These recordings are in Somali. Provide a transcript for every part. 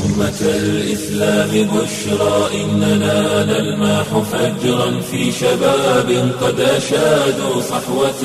أمة الإسلام بشرى إننا نلمح فجرا في شباب قد أشادوا صحوة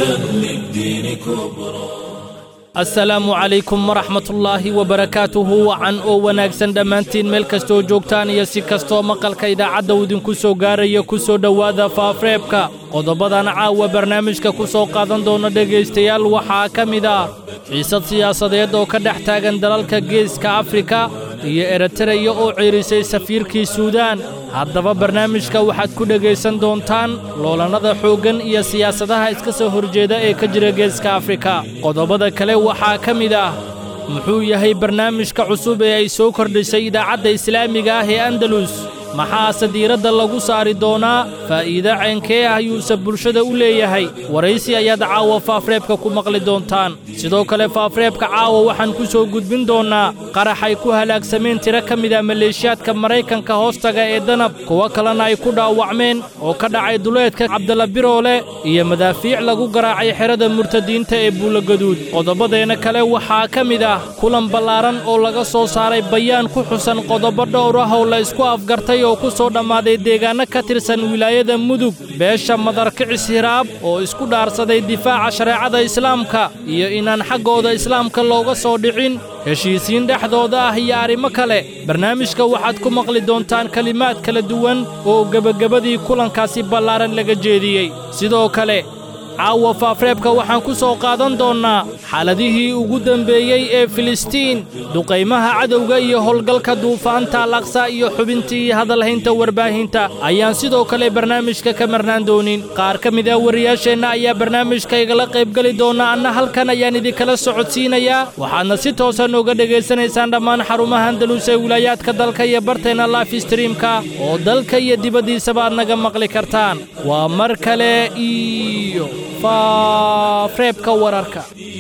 للدين كبرى asalaamu calaykum waraxmatullaahi wabarakaatuhu wacan oo wanaagsan dhammaantiin meel kastoo joogtaan iyo si kastoo maqalka idaacadda uu idinku soo gaaraya ku soo dhowaada faafreebka qodobadan caawa barnaamijka ku soo qaadan doona dhegaystayaal waxaa ka mid ah xiisad siyaasadeed oo ka dhex taagan dalalka geeska afrika iyo eritreya oo ciirisay safiirkii suudaan haddaba barnaamijka waxaad ku dhegaysan doontaan loolannada xooggan iyo siyaasadaha iska soo horjeeda ee ka jira geeska afrika qodobada kale waxaa ka mid ah muxuu yahay barnaamijka cusub ee ay soo kordhisay idaacadda islaamiga ah ee andalus maxaase diiradda lagu saari doonaa faa'iido ceenkee ah yuuse bulshada u leeyahay waraysi ayaad caawa faafreebka ku maqli doontaan sidoo kale faafreebka caawa waxaan ku soo gudbin doonnaa qaraxay ku halaagsameen tiro ka mida maleeshiyaadka maraykanka hoostaga ee danab kuwo kalena ay ku dhaawacmeen oo ka dhacay duleedka cabdalla biroole iyo madaafiic lagu garaacay xerada murtadiinta ee buulagaduud qodobadeenna kale waxaa ka mid ah kulan ballaaran oo laga soo saaray bayaan ku xusan qodobo dhowr ah oo la isku afgartay oo ku soo dhammaaday deegaanno ka tirsan wilaayada mudug beesha madarkicis hiraab oo isku dhaarsaday difaaca shareecada islaamka iyo inaan xaggooda islaamka looga soo dhicin heshiisiin dhexdooda ah iyo arrimo kale barnaamijka waxaad ku maqli doontaan kelimaad kala duwan oo gebagabadii kulankaasi ballaaran laga jeediyey sidoo kale caawa faafreebka waxaan ku soo qaadan doonnaa xaaladihii ugu dembeeyey ee filistiin duqaymaha cadowga iyo howlgalka duufaanta alaqsa iyo xubintii hadalhaynta warbaahinta ayaan sidoo kale barnaamijka ka marnaan doonin qaar ka mid ah wariyaasheenna ayaa barnaamijka igala qaybgeli doona anna halkan ayaan idinkala socodsiinayaa waxaadna si toosan uga dhegaysanaysaan dhammaan xarumaha andalus ee wilaayaadka dalka iyo barteenna life streamka oo dalka iyo dibaddiisaba aad naga maqli kartaan waa mar kale iyo faafreebka wararka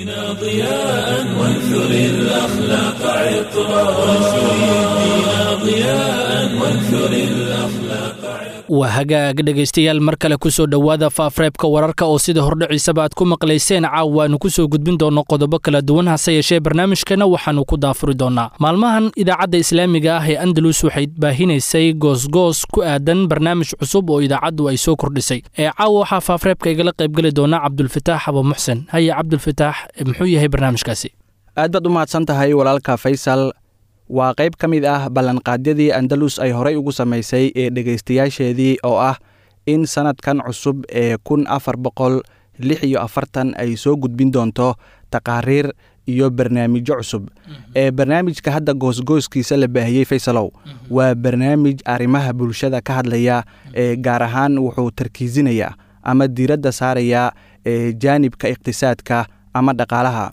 ضياء وانثر الأخلاق عطرا وانشر الدين ضياء وانثر الأخلاق waa hagaag dhegaystayaal mar kale ku soo dhowaada faafreebka wararka oo sida hordhiciisaba aad ku maqlayseen caaw waannu ku soo gudbin doonno qodobo kala duwan hase yeeshee barnaamijkeenna waxaannu ku daafuri doonnaa maalmahan idaacadda islaamiga ah ee andalus waxay baahinaysay goosgoos ku aadan barnaamij cusub oo idaacaddu ay soo kordhisay ee caawa waxaa faafreebka igala qaybgeli doona cabdulfataax abo muxsen haye cabdulfataax muxuu yahay barnaamijkaasi aad baad u mahadsan tahay walaalka faysal waa qayb ka mid ah ballanqaadyadii andalus ay horay ugu samaysay ee dhegaystayaasheedii oo ah in sannadkan cusub ee kun afar boqol lix iyo afartan ay soo gudbin doonto taqaariir iyo barnaamijyo cusub ee barnaamijka hadda goosgooskiisa la baahiyey faysalow waa barnaamij arrimaha bulshada ka hadlaya ee gaar ahaan wuxuu tarkiisinayaa ama diiradda saarayaa ee jaanibka iqtisaadka ama dhaqaalaha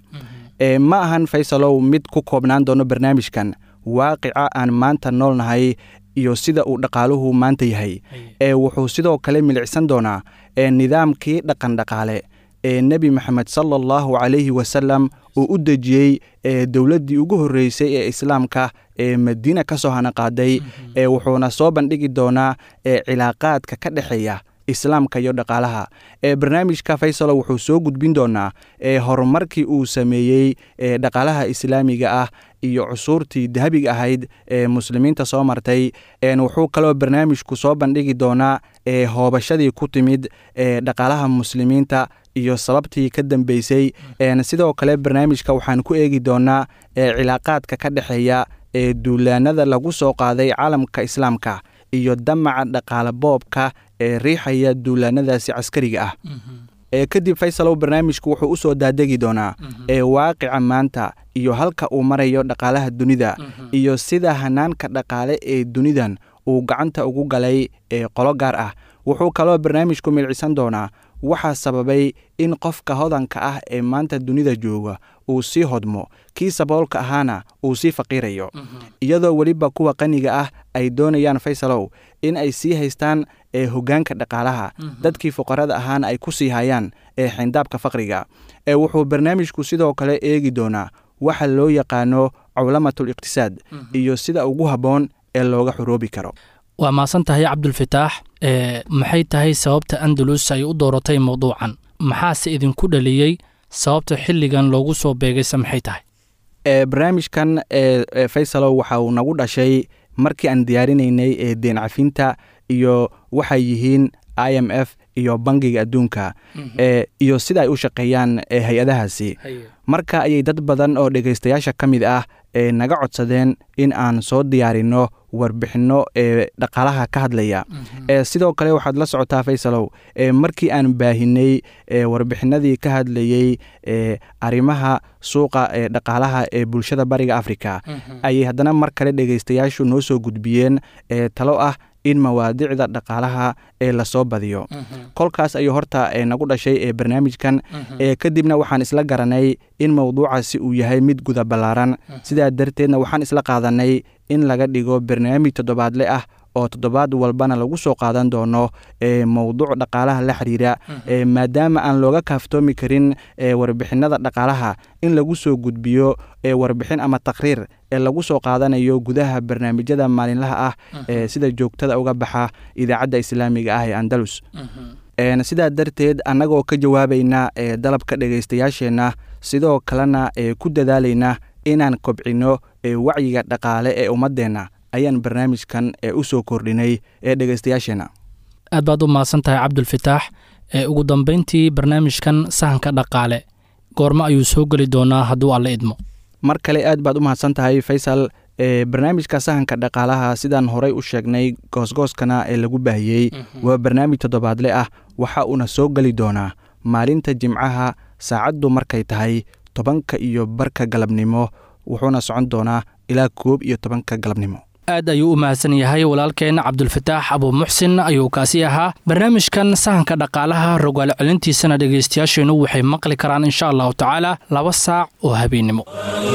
ma ahan faysalow mid ku koobnaan doono barnaamijkan waaqica aan maanta nool nahay iyo sida uu dhaqaaluhu maanta yahay ee wuxuu sidoo kale milicsan doonaa ee nidaamkii dhaqan dhaqaale ee nebi moxamed sala allahu calayhi wasalam uu u dejiyey ee dowladdii ugu horreysay ee islaamka ee madiina ka soo hanaqaaday ee wuxuuna soo bandhigi doonaa ee cilaaqaadka ka dhexeeya islaamka iyo dhaqaalaha ee barnaamijka faysalo wuxuu soo gudbin doonaa ee horumarkii uu sameeyey ee dhaqaalaha islaamiga ah iyo cusuurtii dahabiga ahayd ee muslimiinta soo martay wuxuu kaloo barnaamijku soo bandhigi doonaa ee hoobashadii ku timid ee dhaqaalaha muslimiinta iyo sababtii ka dambeysay sidoo kale barnaamijka waxaan ku eegi doonaa ee cilaaqaadka ka dhexeeya ee duulaanada lagu soo qaaday caalamka islaamka iyo damaca dhaqaale boobka ee riixaya duulaanadaasi caskariga ah ee kadib faysalow barnaamijku wuxuu u soo daadegi doonaa ee waaqica maanta iyo halka uu marayo dhaqaalaha dunida iyo sida hanaanka dhaqaale ee dunidan uu gacanta ugu galay ee qolo gaar ah wuxuu kaloo barnaamijku milcisan doonaa waxaa sababay in qofka hodanka ah ee maanta dunida jooga uu sii hodmo kii saboolka ahaana uu sii faqiirayo iyadoo weliba kuwa qaniga ah ay doonayaan faysalow in ay sii haystaan ee hoggaanka dhaqaalaha dadkii fuqarada ahaana ay ku sii hayaan ee xindaabka faqriga ee wuxuu barnaamijku sidoo kale eegi doonaa waxa loo yaqaano cawlamatul iqtisaad iyo sida ugu habboon ee looga xoroobi karo waa maasan tahay cabdulfataax maxay tahay sababta andalus ay u dooratay mawduucan maxaase idinku dhaliyey sababta xilligan loogu soo beegayse maxay tahay barnaamijkan faysalow waxa uu nagu dhashay markii aan diyaarinaynay ee deen cafinta iyo waxay yihiin i m f iyo bangiga adduunka iyo sida ay u shaqeeyaan hay-adahaasi marka ayay dad badan oo dhegaystayaasha ka mid ah naga codsadeen in aan soo diyaarino warbixinno ee dhaqaalaha ka hadlaya sidoo kale waxaad la socotaa faysalow markii aan baahinay warbixinadii ka hadlayey arrimaha suuqa ee dhaqaalaha ee bulshada bariga africa ayay haddana mar kale dhegaystayaashu noo soo gudbiyeen talo ah in mawaadicda dhaqaalaha ee lasoo badiyo kolkaas ayuu horta nagu dhashay ee barnaamijkan kadibna waxaan isla garanay in mowduucaasi uu yahay mid guda ballaaran sidaa darteedna waxaan isla qaadanay in laga dhigo barnaamij toddobaadle ah oo toddobaad walbana lagu soo qaadan doono mowduuc dhaqaalaha la xiriira maadaama aan looga kaaftoomi karin warbixinada dhaqaalaha in lagu soo gudbiyo warbixin ama taqriir ee lagu soo qaadanayo gudaha barnaamijyada maalinlaha ah ee sida joogtada uga baxa idaacadda islaamiga ah ee andalus sidaa darteed annagoo ka jawaabayna dalabka dhegaystayaasheenna sidoo kalena ku dadaalayna inaan kobcino wacyiga dhaqaale ee ummadeenna ayaan barnaamijkan u soo kordhinay ee dhegaystayaasheenna aad baad u mahadsan tahay cabdulfitaax ee ugu dambayntii barnaamijkan sahanka dhaqaale goormo ayuu soo geli doonaa hadduu alle idmo mar kale aad baad u mahadsan tahay faysal barnaamijka sahanka dhaqaalaha sidaan horey u sheegnay goosgooskana ee lagu baahiyey waa barnaamij toddobaadle ah waxa uuna soo geli doonaa maalinta jimcaha saacaddu markay tahay tobanka iyo barka galabnimo wuxuuna socon doonaa ilaa koob iyo tobanka galabnimo aad ayuu u mahadsan yahay walaalkeenna cabdulfataax abuumuxsin ayuu kaasi ahaa barnaamijkan sahanka dhaqaalaha rogaal celintiisana dhegaystayaasheennu waxay maqli karaan insha allahu tacaala laba saac oo habeennimo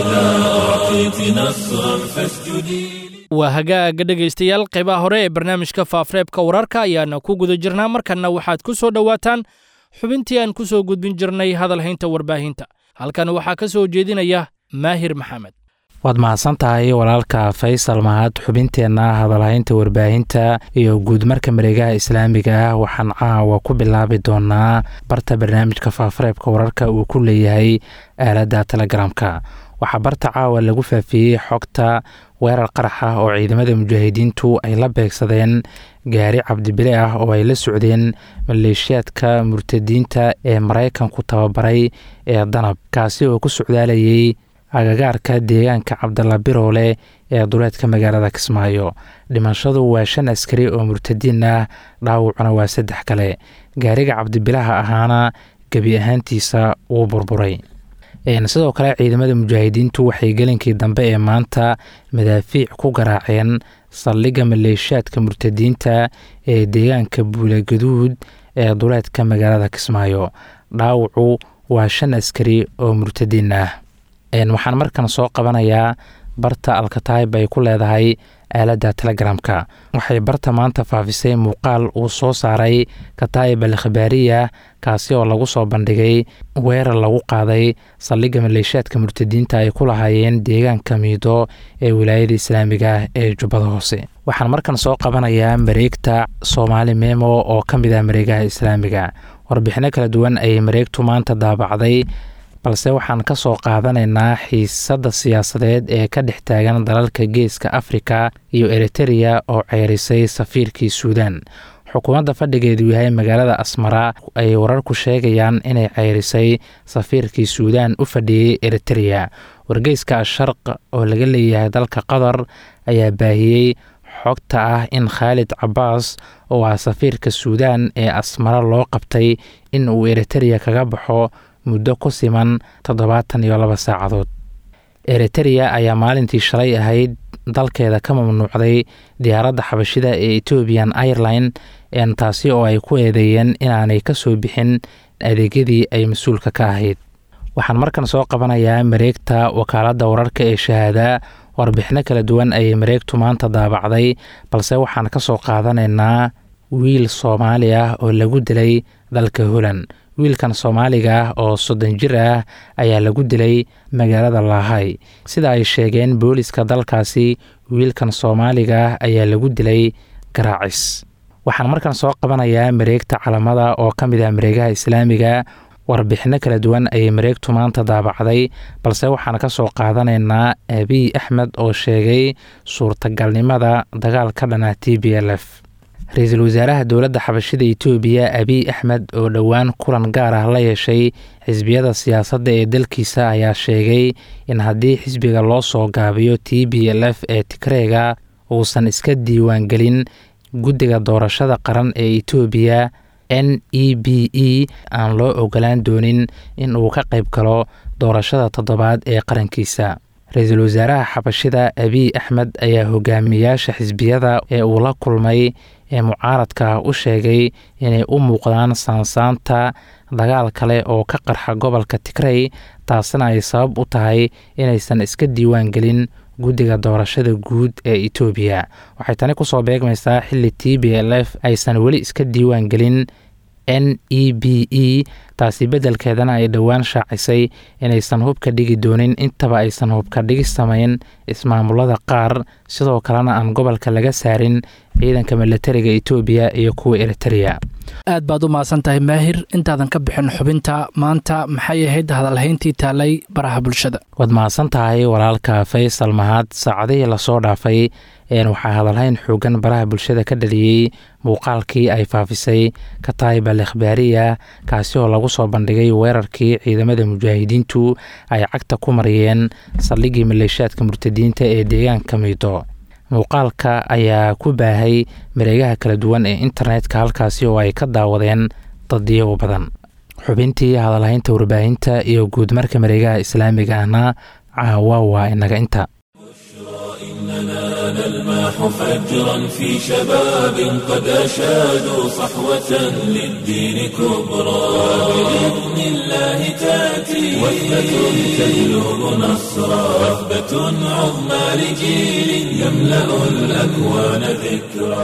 waa hagaaga dhegaystayaal qaybaha hore ee barnaamijka faafreebka wararka ayaana ku guda jirnaa markanna waxaad ku soo dhowaataan xubintii aan ku soo gudbin jirnay hadalhaynta warbaahinta halkan waxaa ka soo jeedinaya maahir maxamed waad mahadsan tahay walaalka faysal mahad xubinteenna hadalhaynta warbaahinta iyo guudmarka mareegaha islaamiga ah waxaan caawa ku bilaabi doonaa barta barnaamijka faafareebka wararka uu ku leeyahay aaladda telegramka waxaa barta caawa lagu faafiyey xogta weerar qarax ah oo ciidamada mujaahidiintu ay la beegsadeen gaari cabdibile ah oo ay la socdeen maleeshiyaadka murtadiinta ee maraykanku tababaray ee danab kaasi oo ku socdaalayay agagaarka deegaanka cabdalla biroole ee duleedka magaalada kismaayo dhimashadu waa shan askari oo murtadiin ah dhaawacuna waa saddex kale gaariga cabdibilaha ahaana gebi ahaantiisa wuu burburay sidoo kale ciidamada mujaahidiintu waxay gelinkii dambe ee maanta madaafiic ku garaaceen saldhigga maleeshiyaadka murtadiinta ee deegaanka buulagaduud ee duleedka magaalada kismaayo dhaawacu waa shan askari oo murtadiin ah waxaan markan soo qabanayaa barta alkataib ay ku leedahay aaladda telegramka waxay barta maanta faafisay muuqaal uu soo saaray kataib al khabaariya kaasi oo lagu soo bandhigay weerar lagu qaaday saldhigga maleeshiyaadka murtadiinta ay ku lahaayeen deegaanka miido ee wilaayada islaamiga ee jubbada hoose waxaan markan soo qabanayaa mareegta soomaali memo oo ka mid ah mareegaha islaamiga warbixino kala duwan ayay mareegtu maanta daabacday balse waxaan ka soo qaadanaynaa xiisadda siyaasadeed ee ka dhex taagan dalalka geeska afrika iyo eritereya oo ceyrisay safiirkii suudaan xukuumadda fadhigeedu yahay magaalada asmara ay wararku sheegayaan inay ceyrisay safiirkii suudaan u fadhiyey eritereya wargeyska asharq oo laga leeyahay dalka qatar ayaa baahiyey xogta ah in khaalid cabaas oo ah safiirka suudaan ee asmara loo qabtay in uu eritereya kaga baxo muddo ku siman toddobaatan iyo laba saacadood eritereya ayaa maalintii shalay ahayd dalkeeda ka mamnuucday diyaaradda xabashida ee ethoobian airline taasi oo ay ku eedeeyeen inaanay ka soo bixin adeegyadii ay mas-uulka ka ahayd waxaan markan soo qabanayaa mareegta wakaaladda wararka ee shahaada warbixino kala duwan ayay mareegtu maanta daabacday balse waxaan ka soo qaadanaynaa wiil soomaali ah oo lagu dilay dalka holand wiilkan soomaaliga ah oo soddon jir ah ayaa lagu dilay magaalada laahay sida ay sheegeen booliska dalkaasi wiilkan soomaaliga ah ayaa lagu dilay garaacis waxaan markan soo qabanayaa mareegta calamada oo ka mid ah mareegaha islaamiga warbixinno kala duwan ayay mareegtu maanta daabacday balse waxaan ka soo qaadanaynaa abiy axmed oo sheegay suurtagalnimada dagaal ka dhana t b l f ra-iisul wasaaraha dowladda xabashida etoobiya abiy axmed oo dhowaan kulan gaar ah la yeeshay xisbiyada siyaasadda ee dalkiisa ayaa sheegay in haddii xisbiga loo soo gaabiyo t b l f ee tigreega uusan iska diiwaangelin guddiga doorashada qaran ee etoobiya n e b e aan loo ogolaan doonin in uu ka qayb galo doorashada toddobaad ee qarankiisa ra-iisul wasaaraha xabashida abiy axmed ayaa hogaamiyayaasha xisbiyada ee uu la kulmay ee mucaaradka u sheegay inay u muuqdaan saansaanta dagaal kale oo ka qarxa gobolka tigrey taasina ay sabab u tahay inaysan iska diiwaan gelin guddiga doorashada guud ee etoobiya waxay tani kusoo beegmaysaa xilli t b l f aysan weli iska diiwaan gelin n e b e taasi beddelkeedana ay dhowaan shaacisay inaysan hubka dhigi doonin intaba aysan hubka dhigi samayn ismaamulada qaar sidoo kalena aan gobolka laga saarin ciidanka milatariga etoobiya iyo kuwa eritereya aad baad u mahadsan tahay maahir intaadan ka bixin xubinta maanta maxay ahayd hadalhayntii taalay baraha bulshada waad mahadsan tahay walaalka faysal mahad saacadihii lasoo dhaafay waxaa hadalhayn xoogan baraha bulshada ka dhaliyey muuqaalkii ay faafisay kataib al ikhbaariya kaasi oo lagu soo bandhigay weerarkii ciidamada mujaahidiintu ay cagta ku mariyeen saldhiggii maleeshiyaadka murtadiinta ee deegaanka miido muuqaalka ayaa ku baahay mareegaha kala duwan ee internetka halkaasi oo ay ka daawadeen dadiyo badan xubintii hadalhaynta warbaahinta iyo guudmarka mareegaha islaamiga ahna caawa waa inaga inta إننا نلمح فجرا في شباب قد أشادوا صحوة للدين كبرى بإذن الله تأتي وثبة تجلب نصرا وثبة عظمى لجيل يملأ الأكوان ذكرى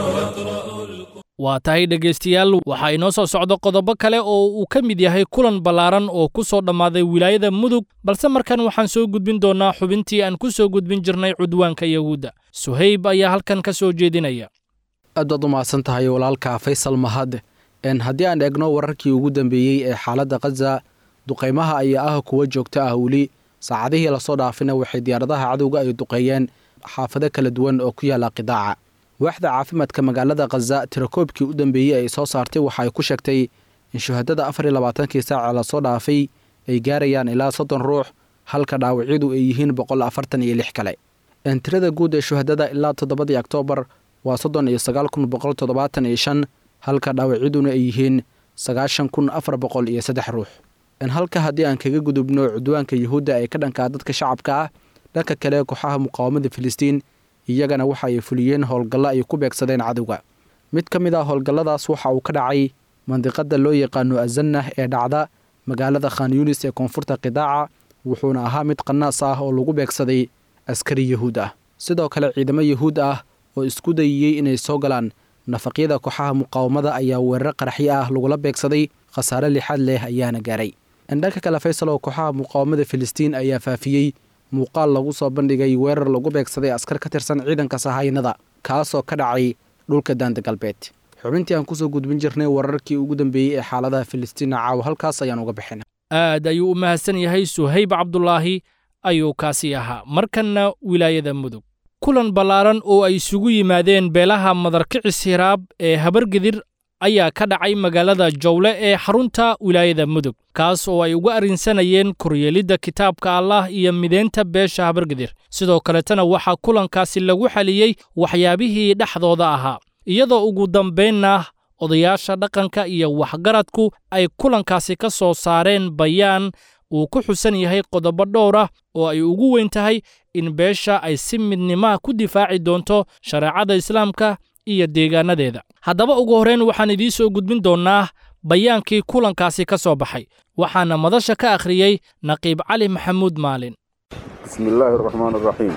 waa tahay dhegaystayaal waxaa inoo soo socda qodobo kale oo uu ka mid yahay kulan ballaaran oo ku soo dhammaaday wilaayada mudug balse markan waxaan soo gudbin doonnaa xubintii aan ku soo gudbin jirnay cudwaanka yahuudda suhayb ayaa halkan ka soo jeedinaya aad baad u mahadsan tahay walaalka faysal mahad haddii aan eegno wararkii ugu dambeeyey ee xaaladda khaza duqaymaha ayaa ah kuwa joogto ah weli saacadihii lasoo dhaafina waxay diyaaradaha cadowga ay duqeeyeen xaafado kala duwan oo ku yaalla qidaaca waaxda caafimaadka magaalada khaza tirakoobkii u dambeeyey ay soo saartay waxa ay ku sheegtay in shuhadada afar iyo labaatankii saaca lasoo dhaafay ay gaarayaan ilaa soddon ruux halka dhaawacyadu ay yihiin boqol afartan iyo lix kale tirada guud ee shuhadada ilaa toddobadii oktoobar waa soddon iyo sagaal kun boqol toddobaatan iyo shan halka dhaawacyaduna ay yihiin sagaashan kun afar boqol iyo saddex ruux halka haddii aan kaga gudubno cudwaanka yuhuudda ee ka dhankaa dadka shacabka ah dhanka kale kooxaha muqaawamada filistiin iyagana waxa ay fuliyeen howlgallo ay ku beegsadeen cadowga mid ka mid ah howlgalladaas waxa uu ka dhacay mandiqada loo yaqaano azannah ee dhacda magaalada khan yunis ee koonfurta qidaaca wuxuuna ahaa mid qanaas ah oo lagu beegsaday askari yahuud ah sidoo kale ciidamo yahuud ah oo isku dayiyey inay soo galaan nafaqyada kooxaha muqaawamada ayaa weeraro qaraxyo ah lagula beegsaday khasaare lixaad leh ayaana gaaray dhanka kale faysal oo kooxaha muqaawamada filistiin ayaa faafiyey muuqaal lagu soo bandhigay weerar lagu beegsaday askar ka tirsan ciidanka sahaynada kaasoo ka dhacay dhulka daanda galbeed xubintii aan kusoo gudbin jirnay wararkii ugu dambeeyey ee xaaladaha filistiina caawa halkaas ayaan uga bixina aad ayuu u mahadsan yahay suhayb cabdulaahi ayuu kaasi ahaa markanna wilaayada mudug kulan ballaaran oo ay isugu yimaadeen beelaha madarkicis hiraab ee habargedir ayaa ka dhacay magaalada jowle ee xarunta wilaayada mudug kaas oo ay uga arrinsanayeen koryeelidda kitaabka allah iyo mideynta beesha habargedir sidoo kaletana waxaa kulankaasi lagu xaliyey waxyaabihii dhexdooda ahaa iyadoo ugu dambaynna odayaasha dhaqanka iyo waxgaradku ay kulankaasi ka soo saareen bayaan uu ku xusan yahay qodobo dhowr ah oo ay ugu weyn tahay in beesha ay si midnimaha ku difaaci doonto shareecada islaamka iyo deegaanadeeda haddaba ugu horrayn waxaan idiin soo gudbin doonnaa bayaankii kulankaasi ka soo baxay waxaana madasha ka akhriyey naqiib cali maxamuud maalin bismi illaahi araxmaan araxiim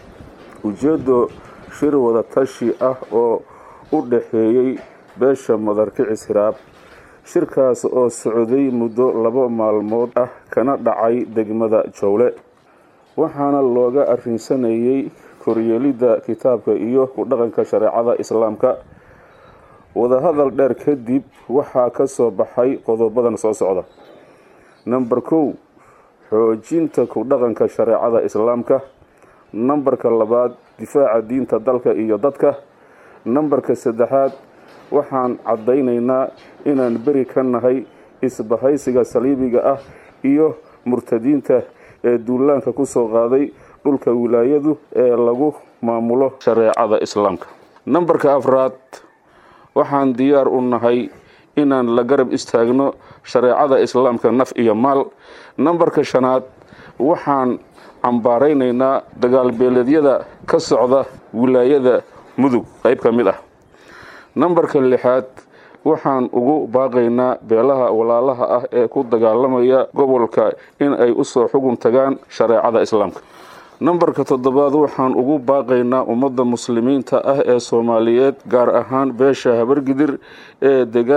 ujeeddo shir wada tashi ah oo u dhaxeeyey beesha madarkicis hiraab shirkaas oo socday muddo laba maalmood ah kana dhacay degmada jowle waxaana looga arrinsanayey koryeelidda kitaabka iyo ku dhaqanka shareecada islaamka wadahadal dheer kadib waxaa ka soo baxay qodobadan soo socda namber kow xoojinta ku dhaqanka shareecada islaamka nambarka labaad difaaca diinta dalka iyo dadka nambarka saddexaad waxaan caddaynaynaa inaan beri ka nahay isbahaysiga saliibiga ah iyo murtadiinta ee duulaanka ku soo qaaday dhulka wilaayadu ee lagu maamulo shareecada islaamka nambarka afraad waxaan diyaar u nahay inaan la garab istaagno shareecada islaamka naf iyo maal nambarka shanaad waxaan cambaaraynaynaa dagaalbeeleedyada ka socda wilaayada mudug qayb ka mid ah nambarka lixaad waxaan ugu baaqaynaa beelaha walaalaha ah ee ku dagaalamaya gobolka in ay usoo xugun tagaan shareecada islaamka nambarka toddobaad waxaan ugu baaqaynaa ummadda muslimiinta ah ee soomaaliyeed gaar ahaan beesha habargidir ee dega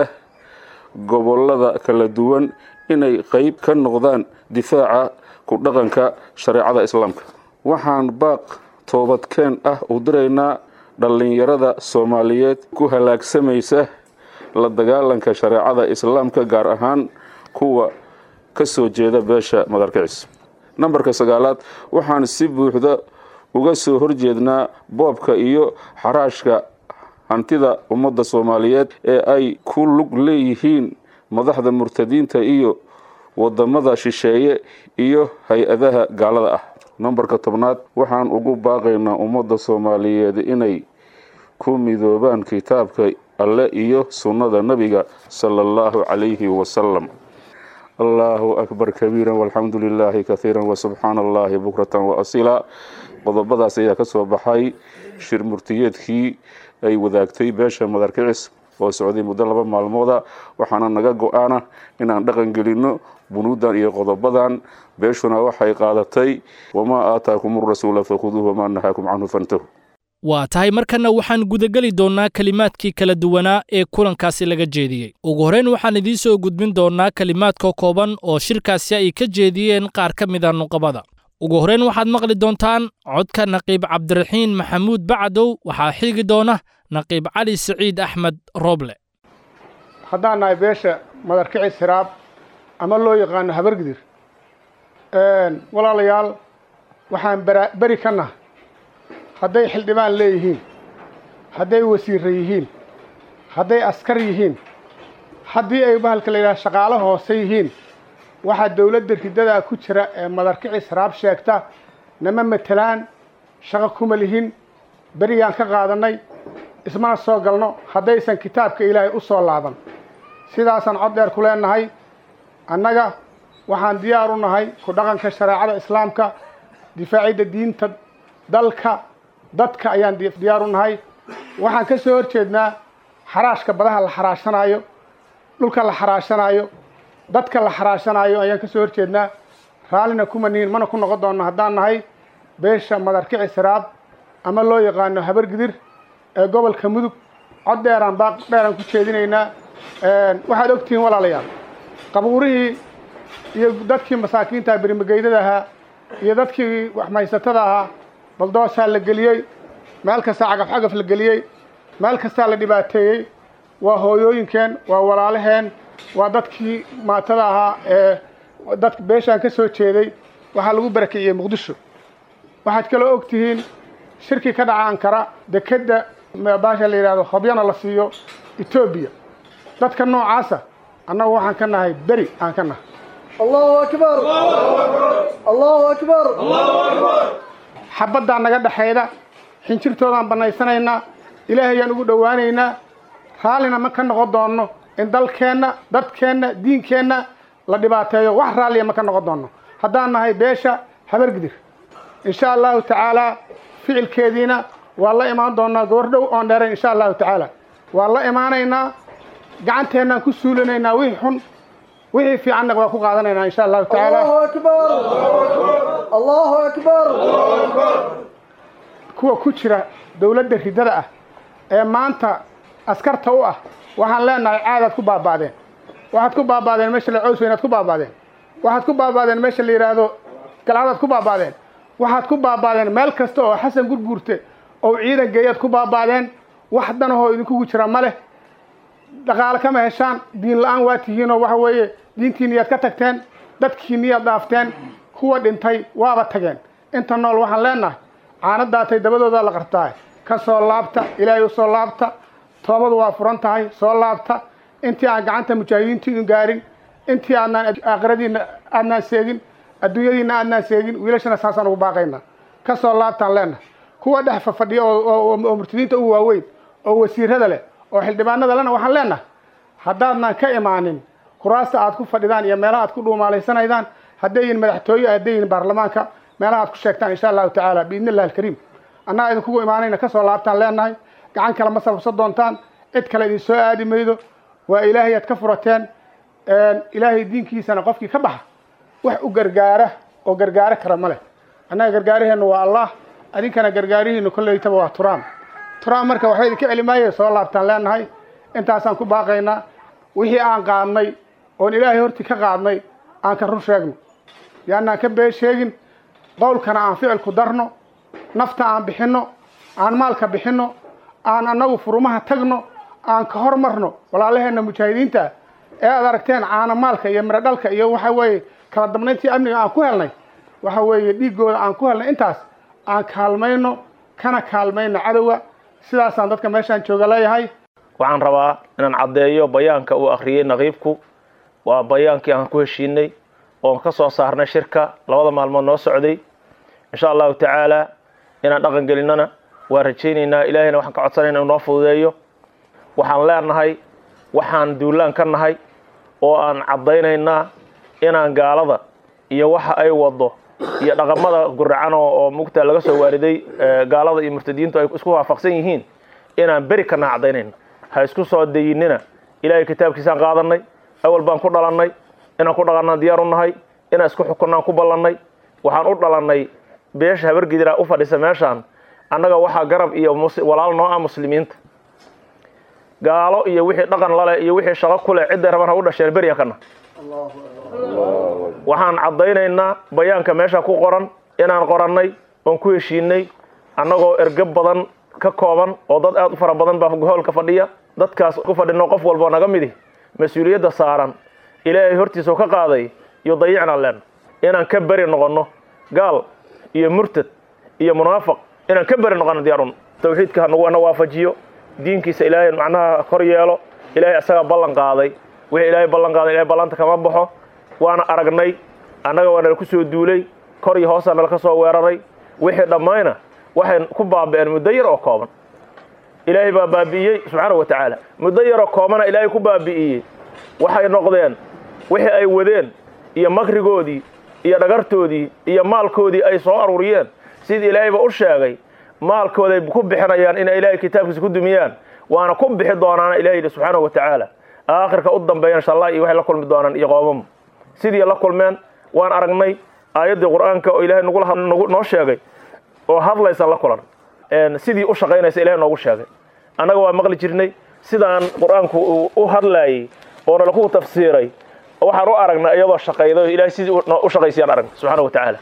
gobolada kala duwan inay qeyb ka noqdaan difaaca ku dhaqanka shareecada islaamka waxaan baaq toobadkeen ah u diraynaa dhallinyarada soomaaliyeed ku halaagsamaysa la dagaalanka shareecada islaamka gaar ahaan kuwa ka soo jeeda beesha madarkicis nambarka sagaalaad waxaan si buuxda uga soo horjeednaa boobka iyo xaraashka hantida ummadda soomaaliyeed ee ay ku lug leeyihiin madaxda murtadiinta iyo wadamada shisheeye iyo hay-adaha gaalada ah nambarka tobnaad waxaan ugu baaqaynaa ummadda soomaaliyeed inay ku midoobaan kitaabka alle iyo sunnada nebiga sala allahu calayhi wasalam allahu akbar kabiira walxamdu lilaahi kahiira wasubxaana allahi bukratan waasila qodobadaas ayaa ka soo baxay shir murtiyeedkii ay wadaagtay beesha madarkicis oo socday muddo laba maalmooda waxaana naga go-aana inaan dhaqan gelinno bunuudan iyo qodobadan beeshuna waxay qaadatay wamaa aataakum rasuula fakhuduuh wamaa nahaakum canhu fantahu waa tahay markanna waxaan gudageli doonnaa kelimaadkii kala duwanaa ee kulankaasi laga jeediyey ugu horrayn waxaan idiin soo gudbin doonnaa kelimaadka kooban oo shirkaasi ay ka jeediyeen qaar ka mida nuqabada ugu horrayn waxaad maqli doontaan codka naqiib cabdiraxiin maxamuud bacdow waxaa xiigi doona naqiib cali siciid axmed rooble haddaan nahay beesha madarkicis hiraab ama loo yaqaano habargidir walaalayaal waxaan beri ka nahay hadday xildhibaan leeyihiin hadday wasiirra yihiin hadday askar yihiin haddii ay bahalka la yidhaha shaqaalo hoose yihiin waxaa dowladda ridadaa ku jira ee madarkicis hiraab sheegta nama matelaan shaqo kuma lihin berigaan ka qaadannay ismana soo galno haddaysan kitaabka ilaahay u soo laaban sidaasaan cod dheer ku leenahay annaga waxaan diyaar u nahay ku dhaqanka shareecada islaamka difaacidda diinta dalka dadka ayaan diyaar u nahay waxaan ka soo horjeednaa xaraashka badaha la xaraashanaayo dhulka la xaraashanaayo dadka la xaraashanaayo ayaan ka soo horjeednaa raallina kuma nihin mana ku noqon doonno haddaan nahay beesha madarkicis hiraab ama loo yaqaano habargidir ee gobolka mudug cod dheeraan baaq dheeraan ku jeedinaynaa waxaad ogtihiin walaalayaal qabuurihii iyo dadkii masaakiinta berimageydada ahaa iyo dadkii waxmaysatada ahaa baldoosaa la geliyey meel kastaa cagaf cagaf la geliyey meel kastaa la dhibaateeyey waa hooyooyinkeen waa walaalaheen waa dadkii maatada ahaa ee dadka beeshaan ka soo jeeday waxaa lagu barakiciyey muqdisho waxaad kaloo og tihiin shirki ka dhaca ankara dekedda baasha la yidhahdo hobyana la siiyo etoobiya dadka noocaasa annagu waxaan ka nahay beri aan ka nahay allahu akbar allahu akbar xabaddaa naga dhexayda xinjirtoodaan bannaysanaynaa ilaahayaan ugu dhowaanaynaa raallina ma ka noqon doonno in dalkeenna dadkeenna diinkeenna la dhibaateeyo wax raalliya ma ka noqon doonno haddaan nahay beesha habargidir insha allahu tacaalaa ficilkeediina waa la imaan doonnaa goor dhow oon dheerayn insha allahu tacaala waa la imaanaynaa gacanteennaan ku suulinaynaa wixii xun wixii fiicanna waa ku qaadanaynaa insha allahu tacaala allahu akbar allahu akbar kuwa ku jira dowladda ridada ah ee maanta askarta u ah waxaan leenahay caadaad ku baaba'deen waxaad ku baaba'deen meesha la cows weynaad ku baaba'deen waxaad ku baaba'deen meesha la yidhaahdo galcadaad ku baaba'deen waxaad ku baaba'deen meel kasta oo xasan gurguurte oo ciidan geeyaad ku baaba'deen wax danahoo idinkugu jira ma leh dhaqaale kama heshaan diin la-aan waa tihiinoo waxa weeye diintiina yaad ka tagteen dadkii niyaad dhaafteen kuwa dhintay waaba tageen inta nool waxaan leenahay caanadaatay dabadoodaa la qartaa ka soo laabta ilaahay u soo laabta toobadu waa furan tahay soo laabta intii aan gacanta mujaahidiintu idin gaarin intii aadnaan aakhiradiina aadnaan seegin adduunyadiina aadnaan seegin wiilashana saasaan ugu baaqaynaa ka soo laabtaan leenahay kuwa dhex fafadhiya oo murtadiinta ugu waaweyn oo wasiirada leh oo xildhibaanada lena waxaan leenahay haddaadnaan ka imaanin kuraasta aad ku fadhidaan iyo meelaha aad ku dhuumaalaysanaydaan haddayin madaxtooye haddayin baarlamaanka meelaha aad ku sheegtaan insha allahu tacaala biidni illahi alkariim annaga idinkugu imaanayna ka soo laabtaan leenahay gacan kale ma sababsan doontaan cid kale idin soo aadi maydo waa ilaahay aad ka furateen ilaahay diinkiisana qofkii ka baxa wax u gargaara oo gargaaro kara ma leh annaga gargaaraheenna waa allah adinkana gargaarihiinu kollaytaba waa turaam turaam marka waxba idinka celi maayo soo laabtaan leenahay intaasaan ku baaqaynaa wixii aan qaadnay oon ilaahay hortii ka qaadnay aan ka run sheegno yaanaan ka been sheegin qowlkana aan ficilku darno nafta aan bixinno aan maalka bixinno aan annagu furumaha tagno aan ka hormarno walaalaheenna mujaahidiinta ee aad aragteen caana maalka iyo miro dhalka iyo waxa weeye kala damnayntii amniga aan ku helnay waxa weeye dhiiggooda aan ku helnay intaas aan kaalmayno kana kaalmayno cadowga sidaasaan dadka meeshaan jooga leeyahay waxaan rabaa inaan caddeeyo bayaanka uu akhriyey naqiibku waa bayaankii aan ku heshiinay oon ka soo saarnay shirka labada maalmood noo socday insha allahu tacaala inaan dhaqan gelinnana waa rajaynaynaa ilaahayna waxaan ka codsanayna inuu noo fududeeyo waxaan leenahay waxaan duulaan ka nahay oo aan caddaynaynaa inaan gaalada iyo waxa ay wado iyo dhaqamada guracan oo mugta laga soo waariday gaalada iyo murtadiintu ay isku waafaqsan yihiin inaan beri ka naha caddaynayna ha isku soo dayinina ilaahay kitaabkiisaan qaadanay awal baan ku dhalannay inaan ku dhaqannaan diyaar u nahay inaan isku xukunnaan ku ballannay waxaan u dhalannay beesha habargidira u fadhisa meeshaan annaga waxaa garab iyo walaal noo ah muslimiinta gaalo iyo wixii dhaqan lale iyo wixii shaqo ku leh cidday rabaan ha u dhasheen beryan kana waxaan caddaynaynaa bayaanka meesha ku qoran inaan qorannay oon ku heshiinay annagoo erge badan ka kooban oo dad aad u fara badan baa hoolka fadhiya dadkaas ku fadhino qof walboo naga midi mas-uuliyadda saaran ilaahay hortiisao ka qaaday iyo dayicnaan leen inaan ka beri noqonno gaal iyo murtad iyo munaafiq inaan ka beri noqono diyaarun tawxiidka hanaguna waafajiyo diinkiisa ilaahay macnaha kor yeelo ilaahay isagaa ballan qaaday wixii ilaahay ballan qaaday ilahay ballanta kama baxo waana aragnay annaga waa nala ku soo duulay kor iyo hoosaa nala ka soo weeraray wixii dhammayna waxay ku baabi'een muddo yar oo kooban ilaahay baa baabi'iyey subxaanahu wa tacaala muddo yaroo koobana ilaahay ku baabi'iyey waxay noqdeen wixii ay wadeen iyo makrigoodii iyo dhagartoodii iyo maalkoodii ay soo aruuriyeen sidii ilaahayba u sheegay maalkooday ku bixinayaan inay ilaahay kitaabkiisa ku dumiyaan waana ku bixi doonaana ilahay yidhi subxaanahu wa tacaala aakhirka u dambeeya insha allah iyo waxay la kulmi doonaan iyo qoomama sidii la kulmeen waan aragnay aayaddii qur'aanka oo ilaahay nagu noo sheegay oo hadlaysan la kulan sidii u shaqaynaysa ilahay noogu sheegay annaga waa maqli jirnay sidaan qur-aanku uu u hadlaayey oo nalaku tafsiiray waxaan u aragnay iyadoo shaqayda ilahay sidii u shaqaysayaan aragnay subxaana wa tacaala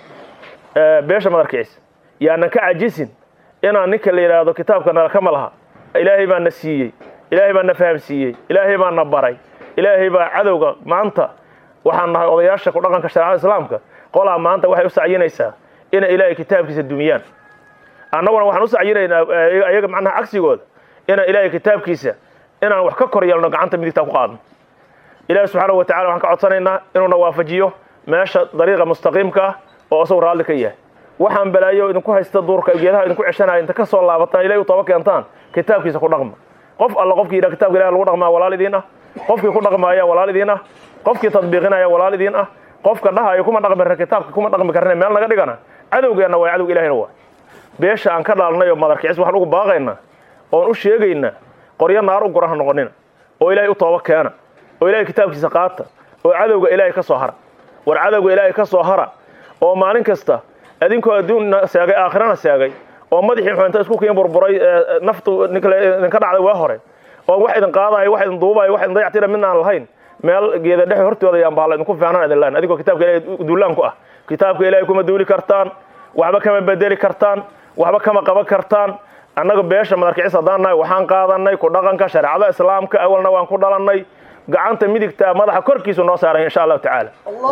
beesha madarkiisa yaanan ka cajisin inaan ninka la yidhaahdo kitaabka nalakama laha ilaahay baa na siiyey ilaahay baa na fahamsiiyey ilaahay baa na baray ilaahay baa cadowga maanta waxaan nahay odayaasha ku dhaqanka shareecada islaamka qolaa maanta waxay u sacyinaysaa inay ilaahay kitaabkiisa dumiyaan annaguna waxaan u sacyinaynaa ayaga macnaha cagsigooda inaan ilaahay kitaabkiisa inaan wax ka kor yeelno gacanta midigtaa ku qaadno ilaahi subxaanahu wa tacala waxaan ka codsanaynaa inuuna waafajiyo meesha dariiqa mustaqiimka ah oo isagu raalli ka yahay waxaan balaayo idinku haysta duurka geedaha idinku ceshanaya inta ka soo laabataan ilahay u tooba keentaan kitaabkiisa ku dhaqma qof alla qofkii yidhaha kitabka ilahi lagu dhaqmaa walaal idiin ah qofkii ku dhaqmaaya walaal idiin ah qofkii tadbiiqinaya walaal idiin ah qofka dhahayo kuma dhaqmi kar kitaabka kuma dhaqmi karne meel naga dhigana cadowgeenna waa cadowga ilahina waa beesha aan ka dhaalnay oo madarkicis waxaan ugu baaqaynaa oon u sheegaynaa qoryo naar u goran ha noqonina oo ilaahay u tooba keena oo ilaahay kitaabkiisa qaata oo cadowga ilaahay ka soo hara war cadowga ilaahay ka soo hara oo maalin kasta adinkoo adduunna seegay aakhirana seegay oo madaxii xuinta isku kiin burburay naftu idinka dhacday waa hore oo wax idin qaadayo wax idin duubayo wax idin dayactira midna aan lahayn meel geeda dhexe hortooda yaan bahala idinku fiicnaan idin lahayn adigoo kitaabka ilahay duulaan ku ah kitaabka ilaahay kuma duuli kartaan waxba kama bedeli kartaan waxba kama qaban kartaan annaga beesha madarkicis haddaan nahay waxaan qaadanay ku dhaqanka shareecada islaamka awalna waan ku dhalannay gacanta midigtaa madaxa korkiisu noo saaray insha allahu tacaala